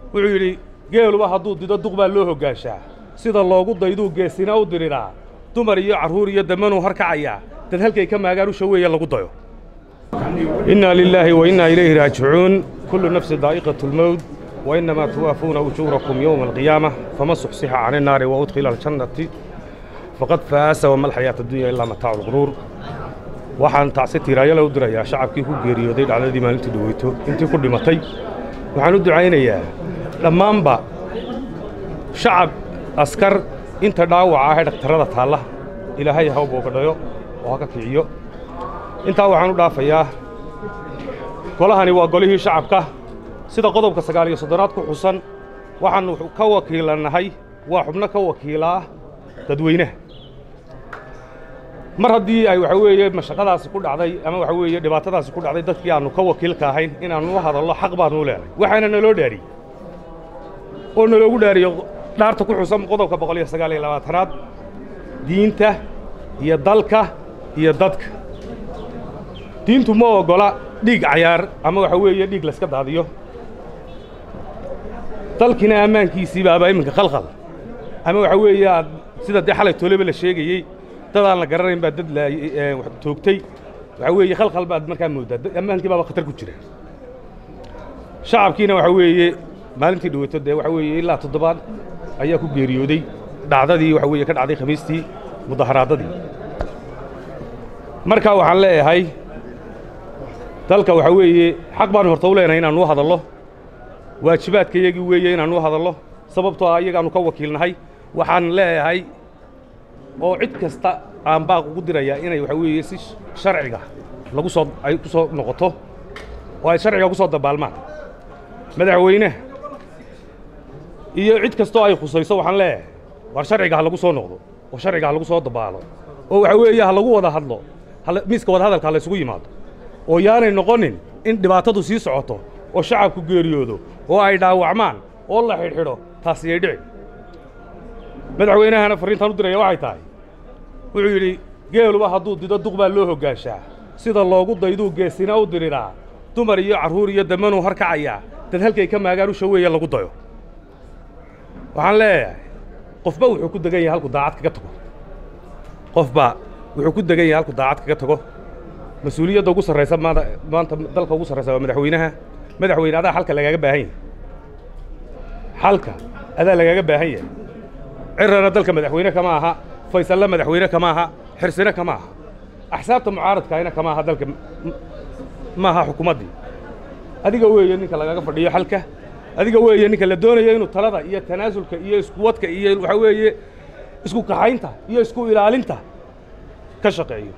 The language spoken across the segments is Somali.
wuxuu yidhi geeluba hadduu dido duq baa loo hoggaanshaa sida loogu dayduu geesina u diriraa dumar iyo carruur iyo damanuu harkacayaa dad halkay ka maagaan usha weeye lagu dayo innaa lilaahi wa innaa ilayhi raajicuun kullu nafsi daa'iqatu lmowt wa innamaa tuwaafuuna ujuurakum yowma alqiyaama fama suxsixa cani naari wa udkhila aljannati faqad faasa wama alxayaata addunya ilaa mataacu lquruur waxaan tacsi tiiraayala u dirayaa shacabkii ku geeriyooday dhacdadii maalintii dhaweyto intii ku dhimatay waxaan u ducaynayaa dhammaanba shacab askar inta dhaawaca ah ee dhakhtarrada taalla ilaahay ha u boogadhayo oo ha ka kiciyo intaa waxaan u dhaafayaa golahani waa golihii shacabka sida qodobka sagaal iyo soddonaad ku xusan waxaannu ka wakiilannahay waa xubno ka wakiilaa dadweynaha mar haddii ay waxa weeye mashaqadaasi ku dhacday ama waxa weeye dhibaatadaasi ku dhacday dadkii aannu ka wakiilka ahayn inaannu u hadallo xaq baannu leenahay waxaana naloo dhaariyey oo naloogu dhaariyo dhaarta ku xusan qodobka boqol iyo sagaal iyo labaatanaad diinta iyo dalka iyo dadka diintu ma oggola dhiig cayaar ama waxa weeye dhiig layska daadiyo dalkiina ammaankiisii baaba iminka khalkhal ama waxa weeye aad sida dee xalay tooleba la sheegayey dad aan la garanayn baa dad toogtay waxa weeye khalkhal baad markaa mooddaa ammaankii baaba khatar ku jira shacabkiina waxa weeye maalintii dhaweyto dee waxa weeye ilaa toddobaad ayaa ku geeriyooday dhacdadii waxa weeye ka dhacday khamiistii mudaharaadadii markaa waxaan leeyahay dalka waxa weeye xaq baanu horta u leenahay inaannu u hadallo waajibaadka iyagii weeye inaannu u hadallo sababtoo ah iyagaannu ka wakiilnahay waxaan leeyahay oo cid kasta aan baaq ugu dirayaa inay waxa weeye si sharciga lagu soo ay ku soo noqoto oo ay sharciga ku soo dabaalmaan madaxweyneha iyo cid kastoo ay khusayso waxaan leeyahay war sharciga ha lagu soo noqdo oo sharciga ha lagu soo dabaalo oo waxa weeye ha lagu wada hadlo miiska wada hadalka ha laysugu yimaado oo yaanay noqonin in dhibaatadu sii socoto oo shacabku geeriyoodo oo ay dhaawacmaan oo la xidhxidho taasi ay dhici madaxweynahana farriintaan u diraya waxay tahay wuxuu yidhi geeluba hadduu dido duq baa loo hoggaanshaa sida loogu dayduu geesina u diriraa dumar iyo carruur iyo damanuu harkacayaa dad halkay ka maagaan usha weeye lagu dayo waxaan leeyahay qofba wuxuu ku degan yahay halku daacad kaga tago qofba wuxuu ku degan yahay halku daacad kaga tago mas-uuliyadda ugu sarraysa maanta maanta dalka ugu sarraysa waa madaxweynaha madaxweyne adaa xalka lagaaga baahan yahay xalka adaa lagaaga baahan yahay cirana dalka madaxweyne kama aha faysalle madaxweyne kama aha xirsine kama aha axsaabta mucaaradkaayna kama aha dalka ma aha xukuumaddii adiga weeye ninka lagaga fadhiyo xalka adiga weeye ninka la doonayo inuu talada iyo tanaasulka iyo iskuwadka iyo waxa weeye isku kaxaynta iyo isku ilaalinta ka shaqeeyo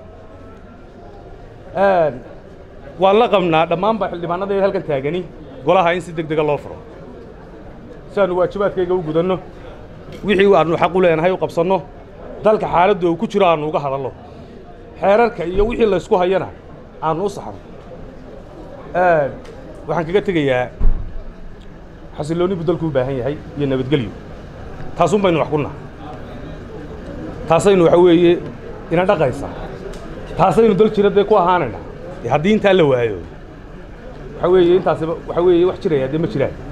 waan la qabnaa dhammaanba xildhibaannadeeda halkan taagani golaha in si deg dega loo furo si aannu waajibaadkayga u gudanno wixii aannu xaq u leenahay u qabsanno dalka xaaladdu uu ku jiro aannu uga hadallo xeerarka iyo wixii laysku hayana aannu u saxno waxaan kaga tegayaa xasilloonni buu dalku u baahan yahay iyo nabadgelyo taasun baynu wax ku naha taasaynu waxa weeye ina dhaqaysa taasaynu dal jira dee ku ahaanayna haddii intaa la waayo waxa weeye intaasiba waxa weeye wax jiraya dee ma jiraan